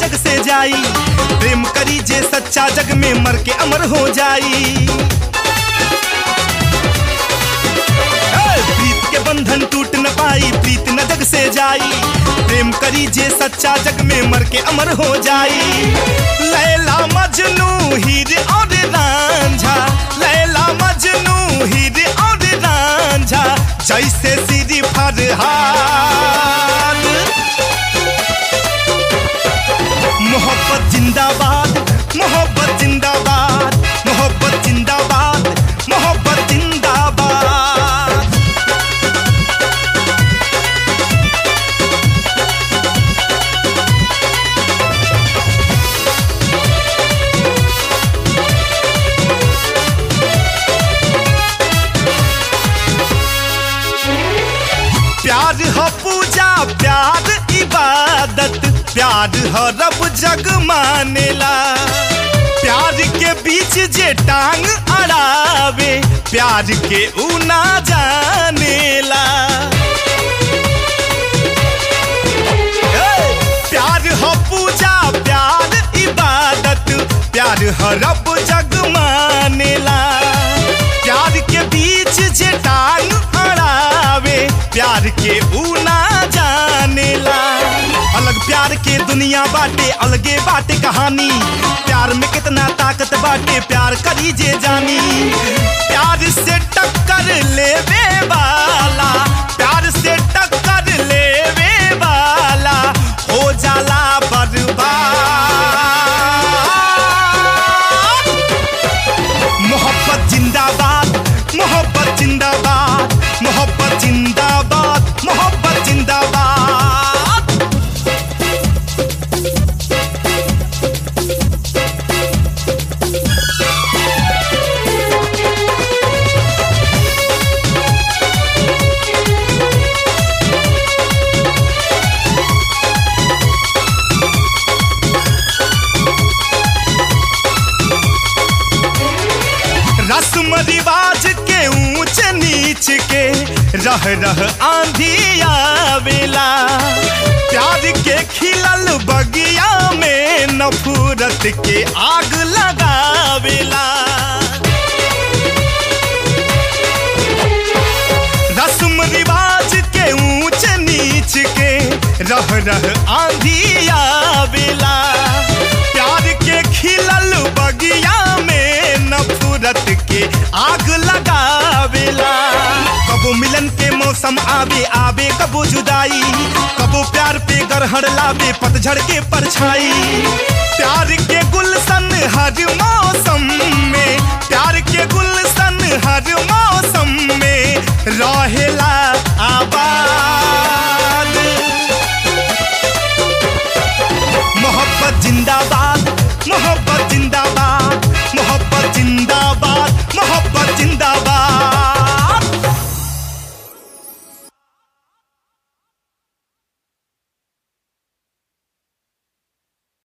जग से जाई प्रेम करी जे सच्चा जग में मर के अमर हो जाई ए, प्रीत के बंधन टूट न पाई प्रीत न जग से जाई प्रेम करी जे सच्चा जग में मर के अमर हो जाई लैला मजनू हीर और रांझा लैला मजनू हीर और रांझा जैसे सीरी फरहाद मोहब्बत जिंदाबाद मोहब्बत जिंदाबाद मोहब्बत जिंदाबाद मोहब्बत जिंदाबाद प्यार ह पूजा प्यार इबादत प्यार ह रब जग मानेला प्यार के बीच जे टांग अड़ावे प्यार के ऊ ना जानेला ए, प्यार ह पूजा प्यार इबादत प्यार ह रब जग मानेला प्यार के बीच जे टांग अड़ावे प्यार के ऊ ना जानेला अलग प्यार के दुनिया बाटे अलगे बाटे कहानी प्यार में कितना ताकत बाटे प्यार करी जे जानी प्यार से टक्कर लेवे वाला प्यार से टक्कर लेवे वाला हो जाला बर्बाद मोहब्बत जिंदाबाद मोहब्बत जिंदाबाद मोहब्बत जिंदाबाद मोहब्बत जिंदाबाद रस्म रिवाज के ऊंच नीच के रह रह आंधी आवेला प्यार के खिलल बगिया में नफरत के आग लगावेला रस्म रिवाज के ऊंच नीच के रह रह आंधी आवेला प्यार के खिलल बगिया में नफरत के आग लगावेला कबो मिलन के मौसम आवे आवे कबो जुदाई कबो प्यार पे गरहड़ लावे पतझड़ के परछाई प्यार के गुलशन हर मा